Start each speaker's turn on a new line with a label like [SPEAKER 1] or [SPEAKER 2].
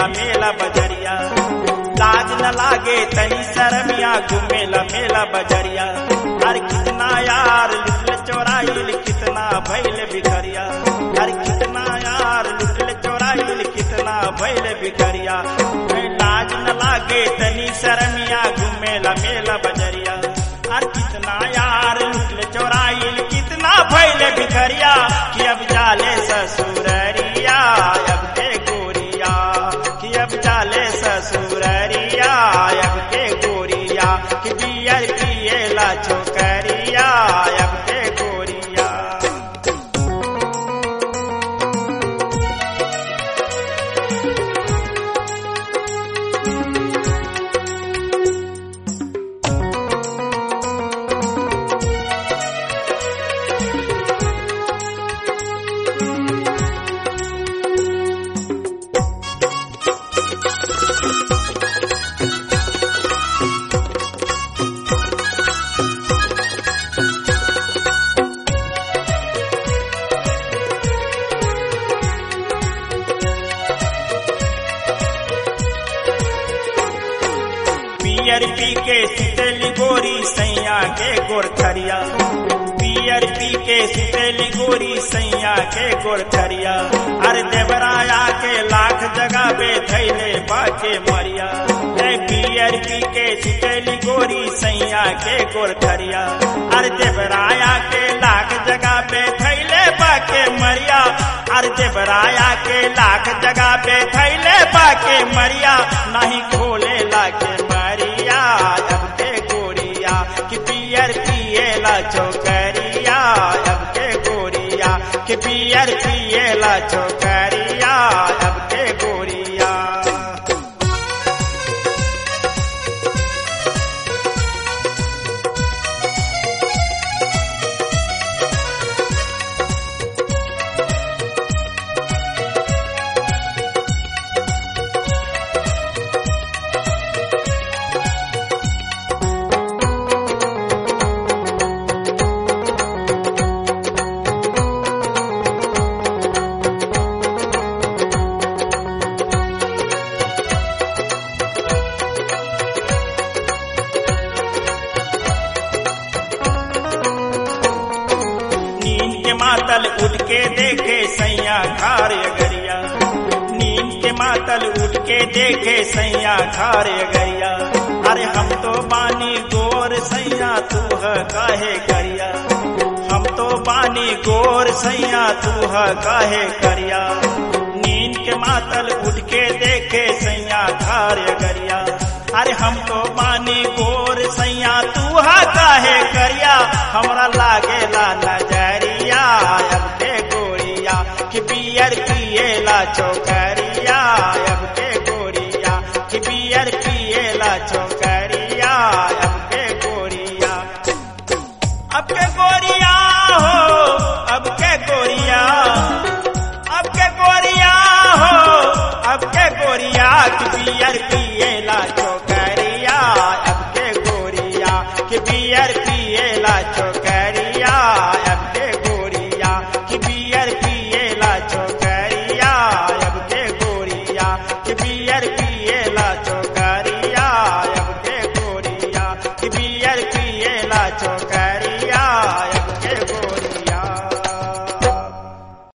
[SPEAKER 1] घूमेला मेला बजरिया लाज न लागे तनी शरमिया घूमेला मेला बजरिया हर कितना यार लुटल चोराइल कितना भैल भिखरिया हर कितना यार लुटल चोराइल कितना भैल भिखरिया मैं लाज न लागे तनी शरमिया घूमेला मेला बजरिया हर कितना यार लुटल चोराइल कितना भैल भिखरिया कि अब जाले ससुररिया अब के गोरिया कि अब जाले ससुररिया अब के गोरिया कि बियर पिएला छोकरिया अब के गोरिया पियर पी के सितेली गोरी सैया के गोरखरिया पियर पी के सितेली गोरी सैया के गोरखरिया अरे देवराया के लाख जगह पे थैले बाके मरिया ए पियर पी के सितेली गोरी सैया के गोरखरिया अरे देवराया के लाख जगह पे थैले बाके मरिया अरे देवराया के लाख जगह पे थैले बाके मरिया नहीं खोले लाके मरिया अब के गोरिया कि पियर पिएला छोकरिया अब के गोरिया कि पियर पिएला छोकरिया अब के गोरिया नींद के मातल उठ के देखे सैया खारे गरिया नींद के मातल उठ के देखे सैया खारे गरिया अरे हम तो बानी गोर सैया तू है काहे करिया हम तो बानी गोर सैया तू है काहे करिया नींद के मातल उठ के देखे सैया खारे गरिया अरे हम तो बानी गोर सैया तू हा काहे करिया हमरा लागेला नजरिया अब के गोरिया कि बियर पिएला छोकरिया अब के गोरिया कि बियर पिएला छोकरिया अब के गोरिया अब के गोरिया हो अब के गोरिया अब के गोरिया हो अब के गोरिया कि बियर पी